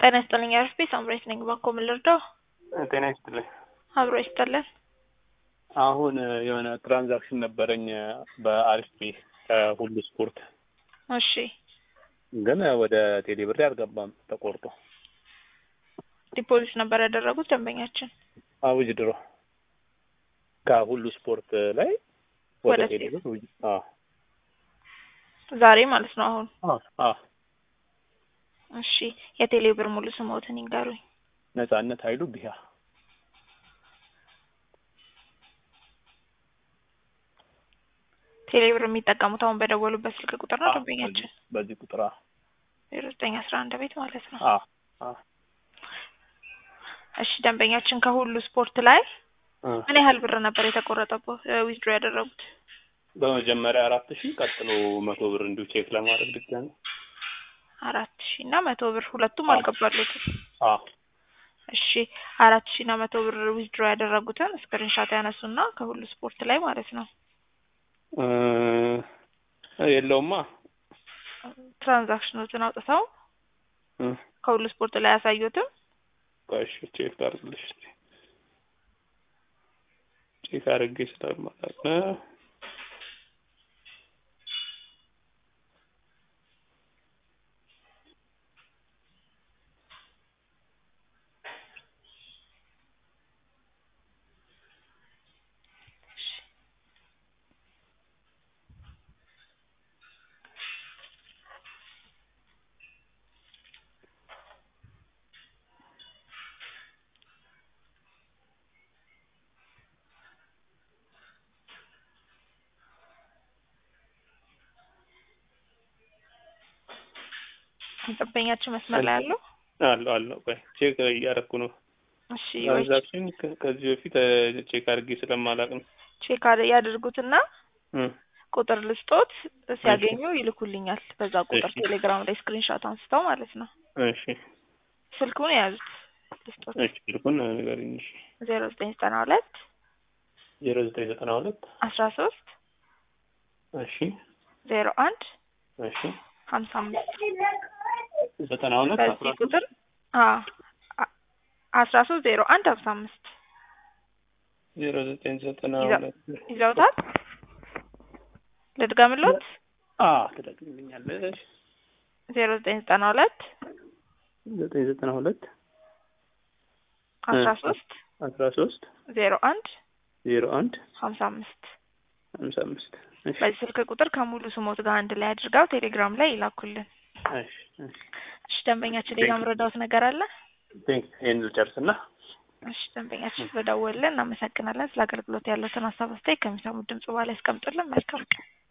ጤና ይስጥልኝ አርፍቤ ሳምራዊት ነኝ። ባኮ ምን ልርዳው? ጤና ይስጥልኝ። አብሮ ይስጥልን። አሁን የሆነ ትራንዛክሽን ነበረኝ በአሪፍ ከሁሉ ስፖርት እሺ ግን ወደ ቴሌ ብር አልገባም ተቆርጦ። ዲፖዚት ነበር ያደረጉት ደንበኛችን አውጅ ድሮ ከሁሉ ስፖርት ላይ ወደ ወደ ቴሌ ብር ውጅ- አዎ ዛሬ ማለት ነው። አሁን አዎ አዎ እሺ የቴሌ ብር ሙሉ ስሞትን ይንገሩኝ። ነጻነት ኃይሉ ቢያ ቴሌ ብር የሚጠቀሙት አሁን በደወሉበት ስልክ ቁጥር ነው አዎ፣ ደንበኛችን በዚህ- በዚህ ቁጥር አዎ ዜሮ ዘጠኝ አስራ አንድ ቤት ማለት ነው። አዎ አዎ እሺ ደንበኛችን ከሁሉ ስፖርት ላይ እ ምን ያህል ብር ነበር የተቆረጠበት ዊዝድሮ ያደረጉት? በመጀመሪያ አራት ሺህ ቀጥሎ መቶ ብር እንዲሁ ቼክ ለማድረግ ድጋሚ አራት ሺህ እና መቶ ብር ሁለቱም አዎ። አልገባሉትም። አዎ እሺ አራት ሺህ እና መቶ ብር ዊዝድሮ ያደረጉትን ስክሪንሻት ያነሱና ከሁሉ ስፖርት ላይ ማለት ነው እ የለውማ ትራንዛክሽኖችን አውጥተው እ ከሁሉ ስፖርት ላይ ያሳዩትም ቆይ እሺ ቼክ ላድርግልሽ እስኪ ቼክ አድርጌ ስለማላውቅ እ ደንበኛችን መስመር ላይ ያለው አለው አለው ቆይ ቼክ እያደረኩ ነው እሺ ትራንዛክሽን ከ- ከዚህ በፊት እ ቼክ አድርጌ ስለማላውቅ ነው ቼክ አድ- ያድርጉትና እ ቁጥር ልስጦት ሲያገኙ ይልኩልኛል። በዛ ቁጥር እሺ። ቴሌግራም ላይ ስክሪንሾት አንስተው ማለት ነው። እሺ ስልኩን የያዙት ልስጦት እሺ ልኩን ንገሪኝ እሺ ዜሮ ዘጠኝ ዘጠና ሁለት ዜሮ ዘጠኝ ዘጠና ሁለት አስራ ሶስት እሺ ዜሮ አንድ እሺ ሀምሳ አምስት ዘጠና ሁለት አስራ በዚህ ሶስት ቁጥር አ- አ- አስራ ሶስት ዜሮ አንድ ሀምሳ አምስት ዜሮ ዘጠኝ ዘጠና ይዛ- ሁለት ይዘውታል። ልድገምሎት አ ትደግምልኛለሽ ዜሮ ዘጠኝ ዘጠና ሁለት ዘጠኝ ዘጠና ሁለት አስራ ሶስት አስራ ሶስት ዜሮ አንድ ዜሮ አንድ ሀምሳ አምስት ሀምሳ አምስት እሺ በዚህ ስልክ ቁጥር ከሙሉ ስሞት ጋር አንድ ላይ አድርገው ቴሌግራም ላይ ይላኩልን። እሺ እሺ እሺ ደንበኛችን ሌላ ምረዳውት ነገር አለ? ቴንክ ይሄን ልጨርስና እሺ ደንበኛችን ስለደወልን እናመሰግናለን። ስለ አገልግሎት ያለውን ሀሳብ አስተያየት ከሚሰሙት ድምጽ በኋላ ያስቀምጡልን። መልካም ቀን።